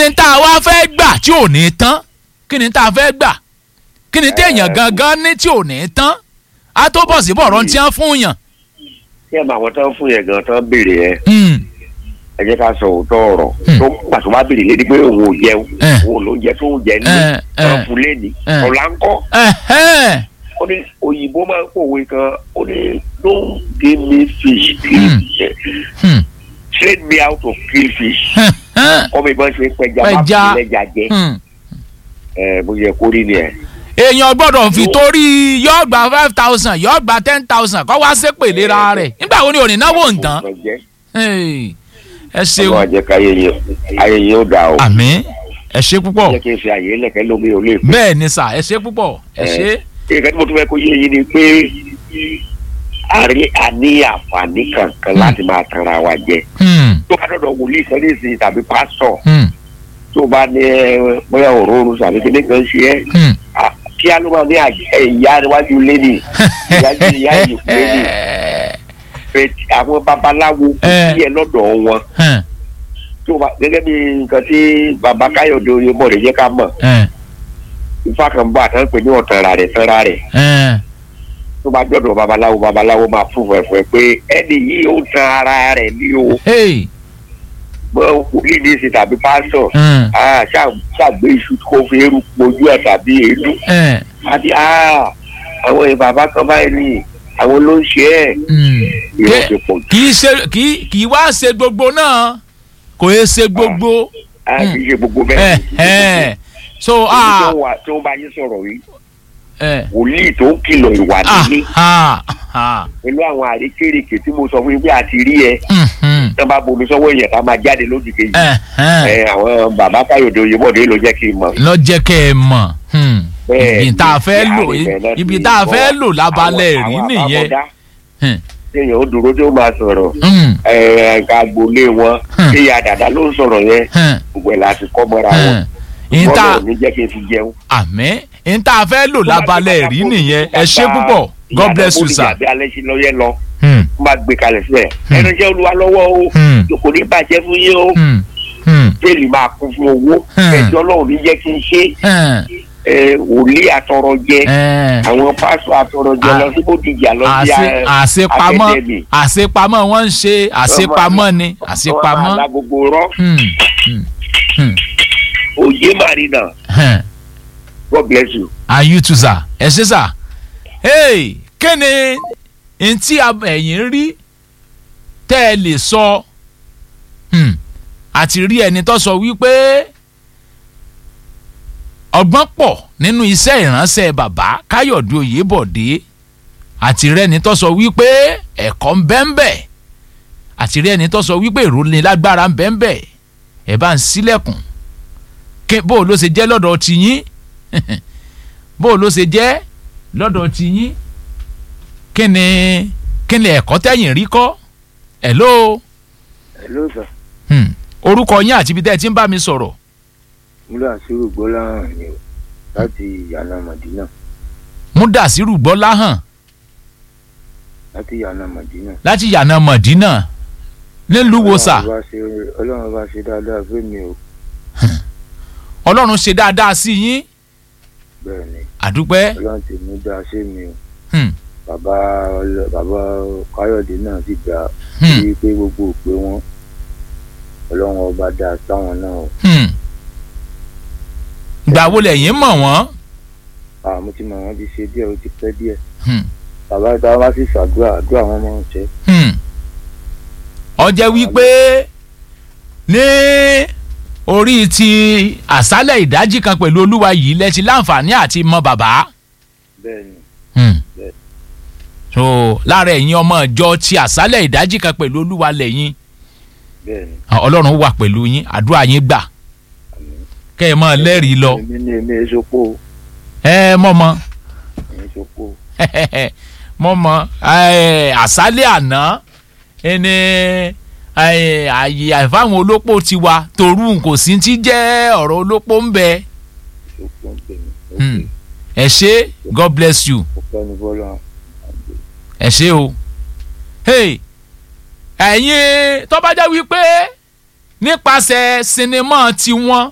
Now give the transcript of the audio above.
ni tá a wá fẹ́ gbà tí ò ní tán kí ni tá a fẹ́ gbà kí ni téèyàn gangan ní tí ò ní tán á tó bọ̀ sí bọ̀rọ̀ tí wọ́n fún yàn. ṣé ẹ máa wọ́n tán fún yẹn gan tán béèrè yẹn Hmm, ẹ jẹ́ ká sọ òótọ́ ọ̀rọ̀ Hmm. tó pàṣẹ wá béèrè lédi pé òun ò jẹun Eh. òun ló ń jẹ tó ń jẹ ní Eh, eh. wọn fún lẹ́ni Eh. ọ̀la ń kọ́ ẹ̀hẹ́n, ó ní òyìnbó máa ń pòwe kan ó ní don't give me fish Hmm. hmm, train me how to kill fish ẹ̀hẹ́n, kọ́ mi bá ṣe pẹja má Pẹja. fi lẹ́ja jẹ hmm. ẹ bó yẹ kó rí ni ẹ. èèyàn gbọ́dọ̀ fi torí yóò gba five thousand yóò gba ten thousand kọ́ wá sépè lera rẹ̀ nígbà wo ni ò ní náwó ǹtán Hey, ẹ ọlọ́run ṣeun àjẹ́ ká ayẹyẹ ayẹyẹ ó dà o àmín ẹ ṣe púpọ̀ jẹ́ kí n fi àyè lẹ̀kẹ́ lómi ò lè pè. bẹ́ẹ̀ ni sà ẹ ṣe púpọ̀ ẹ ṣe ìkẹ́ tí mo tún fẹ́ kó yé yín ni pé àrí àní àǹfààní kankan láti máa tanra wa jẹ Hmm, tó bá dọ̀dọ̀ wòlíì sẹ́lẹ̀sì tàbí pásítọ̀ hmm, tó bá ní ẹ, bóyá òróró tàbí kíní kan ṣe ẹ́ hmm. à, kí á ló máa ní àjẹ ìyá iwájú lẹ́nì ìyájú ìyá ìyókù lẹ́nì pé àwọn babaláwo kò Eh. sí ẹ lọ́dọ̀ wọn Hmm, tó bá gẹ́gẹ́ bí nǹkan tí baba káyọ̀dé oyèbọ̀dé jẹ́ ká mọ̀ hmm, ifá kan bá àtàn pé ní ọ̀tànra rẹ̀ tánra rẹ̀ hmm. tó bá jọ̀dọ̀ babaláwo babaláwo máa fún fẹ̀fẹ̀ pé ẹni yìí ó tan ara rẹ̀ ní o Hey, mọ wòlíì ní ìsìn tàbí pásítọ̀ hmm, ah, ṣá- ṣàgbé iṣu kó fi eru pojú ẹ̀ tàbí èédú hmm, àti ah, àwọn èèyàn bàbá kan báyìí ni àwọn ló ń ṣe ẹ̀ hmm. ìrọ̀ ti pọ̀ jù kì í ṣe kì í kì í wá ṣe gbogbo náà kò yẹ ṣe gbogbo Ah, kì í ṣe gbogbo ẹ bẹ́ẹ̀ ẹ so Ibi ah tó wà tó ń bá yín sọ̀rọ̀ yìí ẹ wòlíì tó ń kìlọ̀ ìwà ah nílé ah ah pẹ̀lú àwọn àrékérekè tí mo sọ fún yín pé àti rí ẹ hmm, hmm, tó bá bomi sọ́wọ́ èèyàn tá máa jáde lójú kejì ẹ ẹ ẹ àwọn bàbá káyọ̀dé oyèbọ̀dé ló jẹ́ kí n mọ̀ lọ́jẹ́ kẹ́ ẹ mọ̀ hmm, Bẹ́ẹ̀ ibi tá a fẹ́ ni, lò àrìnbẹ̀ náà ibi ti tá a bọ̀ fẹ́ lò lábalẹ̀ àwọn- rí àwọn nìyẹn àbábọ́dá Hmm, téèyàn ó dúró tó máa sọ̀rọ̀ hmm, ẹ̀ka agboolé wọn Hmm. téèyàn àdàdà ló ń sọ̀rọ̀ yẹn hmm, gbogbo ẹ̀ láti kọ́ mọ́ra wọn hmm. ìta bọ́lá ò ní jẹ́ kí n fi jẹun. àmín ìta fẹ́ lò lábalẹ̀ rí nìyẹn ẹ ṣé púpọ̀ God bless you sir. ìyàbẹ̀ alẹ́ sí lọ́yẹ́ lọ Hmm, wọ́n máa gbé kalẹ̀ sílẹ̀ Hmm. ẹnu iṣẹ́ olúwa lọ́wọ́ o hmm, kò ní bàjẹ́ fún yín o hmm, hmm, bẹ́ẹ̀lì máa kún fún owó Hmm. ẹjọ́ ọlọ́run ní jẹ́ kí n ṣe hmm, ẹ, wòlíì àtọrọ jẹ eh. àwọn pásọ àtọrọ jẹ À- lọ sí bódìjà lọ sí àṣe- àṣepamọ́ akademi. àṣepamọ́ wọ́n ń ṣe àṣepamọ́ ni àṣepamọ́. ọmọ alágogo rọ Hmm, hmm, hmm, òye marina hmm. god bless you. and you too sir ẹ ṣé sir. hey kéne ntí ẹ̀yìn rí tẹ́ ẹ lè sọ hmm, àti rí ẹni tó sọ wípé ọgbọ́n pọ̀ nínú iṣẹ́ ìránṣẹ́ bàbá káyọ̀dé oyèbọ̀dé àti rẹ́ni tó sọ wípé ẹ̀kọ́ ń bẹ́ńbẹ́ àti rẹ́ni tó sọ wípé ìròlé lágbára ń bẹ́ńbẹ́ ẹ̀ bá ń sílẹ̀kùn ké bó o ló ṣe jẹ́ lọ́dọ̀ tiyín bó o ló ṣe jẹ́ lọ́dọ̀ tiyín kí ni kí ni ẹ̀kọ́ tẹ̀yìn rí kọ́ hello hello sir hmm. orúkọ yín àti ibi tẹ́ ẹ ti ń bá mi sọ̀rọ̀ múlò àṣírò gbọ́láhàn ni o láti yànnà mọ̀dínà múdàsírù gbọ́lá hàn láti yànnà mọ̀dínà. láti yànà mọ̀dínà nílùú wo sà Ọlọ́run bá ṣe- ọlọ́run bá ṣe dáadáa fún mi o ọlọ́run ṣe dáadáa sí yín bẹ́ẹ̀ ni àdúpẹ́ ọlọ́run ti mú dáa sí mi o hmm. bàbá ọlọ- bàbá káyọ̀dé náà sì dáa hmm. bí pé gbogbo òpè wọn ọlọ́run ọba dáa sáwọn náà o hmm. ìgbà wo lẹ̀yin mọ̀ wọ́n àmọ́ tí màmá ti ṣe díẹ̀ ó ti pẹ́ díẹ̀ hmm. bàbá tá a bá sì ṣàdúrà àdúrà wọn máa ń ṣe hmm. ọjẹ́ wípé ní orí ti àṣálẹ̀ ìdájí kan pẹ̀lú olúwa yìí lẹ ti láǹfààní àti mọ bàbá bẹ́ẹ̀ ni hmm. Bẹ́ẹ̀. so lára ẹ̀yin ọmọ ìjọ ti àṣálẹ̀ ìdájí kan pẹ̀lú olúwa lẹ́yìn bẹ́ẹ̀ ni ọlọ́run wà pẹ̀lú yín àdúrà yín gbà àmín. kẹ́ ẹ mọ́ lẹ́rìí lọ èmi ní èmi èso pò ó ẹ mọ́ mọ́ èmi èso pò ó mọ́ mọ́ àṣálẹ̀ àná ẹni àyè àìfáwọn olópò ti wa torú kò sí ti jẹ́ ọ̀rọ̀ olópò ń bẹ èso pò ń pè mí ó Hmm. pè ẹ ṣé god bless you ó pẹ́ ní bọ́lá ẹ ṣé o hey ẹ̀yin tó bá jẹ́ wípé nípasẹ̀ sinimá tiwọn